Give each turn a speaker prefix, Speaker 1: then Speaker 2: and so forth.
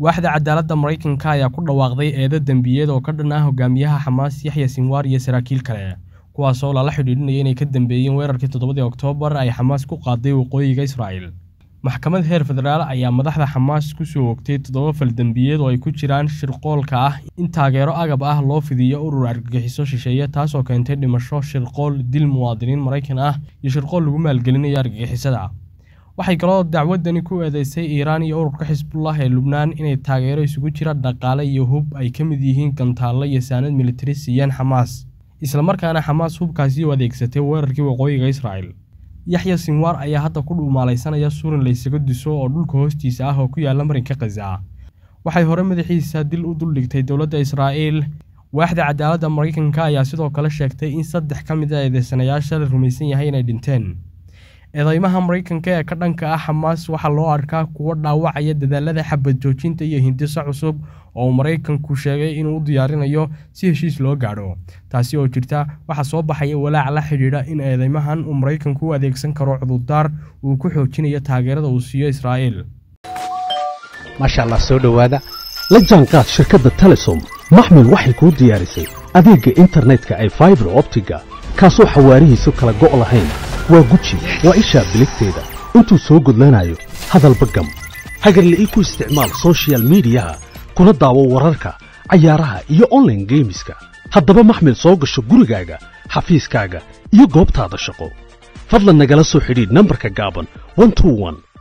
Speaker 1: waaxda cadaaladda maraykanka ayaa ku dhawaaqday eedo dembiyeed oo ka dhan ah hogaamiyaha xamaas yaxya sinwaar iyo saraakiil kale kuwaasoo lala xidhiidhinaya inay ka dambeeyeen weerarkii toddobadii oktoobar ay xamaas ku qaaday waqooyiga israa'el maxkamad heer federaal ayaa madaxda xamaas ku soo ogtay toddoba fal dembiyeed oo ay ku jiraan shirqoolka ah in taageero agab ah loo fidiyo urur argagixiso shisheeye taasoo keentay dhimasho shirqool dil muwaadiniin maraykan ah iyo shirqool lagu maalgelinayo argagixisada waxay kaloo dacwadani ku eedeysay iiraan iyo ururka xisbullah ee lubnaan inay taageero isugu jira dhaqaale iyo hub ay ka mid yihiin gantaallo iyo saanad militari siiyeen xamaas islamarkaana xamaas hubkaasi u adeegsatay weerarkii waqooyiga israa'el yaxya sinwaar ayaa hadda ku dhuumaalaysanaya surin laysaga diso oo dhulka hoostiisa ah oo ku yaalla marinka khaza waxay hore madaxiisa dil u duldhigtay dowladda israa'iil waaxda cadaaladda maraykanka ayaa sidoo kale sheegtay in saddex ka mid a eedeysanayaasha la rumaysan yahay inay dhinteen eedeymaha maraykanka ee ka dhanka ah xamaas waxaa loo arkaa kuwo dhaawacaya dadaalada xabad joojinta iyo hindiso cusub oo uu maraykanku sheegay inuu u diyaarinayo si heshiis loo gaadho taasi oo jirta waxaa soo baxaya walaac la xidhiidha in eedeymahan uu maraykanku u adeegsan karo cudurdaar uu ku xoojinayo taageerada uu siiyo israa'iil
Speaker 2: maasha allah soo dhowaada la jaanqaad shirkadda telesom maxmil waxay kuu diyaarisay adeegga internetka ay faibar optiga kaasoo xawaarihiisu kala go' lahayn waa guji waa ishaa biligteeda intuu soo gudlanayo hadalba gam hagarle ii ku isticmaal sochial midiyaha kuna daawo wararka cayaaraha iyo onlaine geemiska haddaba maxmil soo gasho gurigaaga xafiiskaaga iyo goobtaada shaqo fadlan nagala soo xidhiidh nambarka gaaban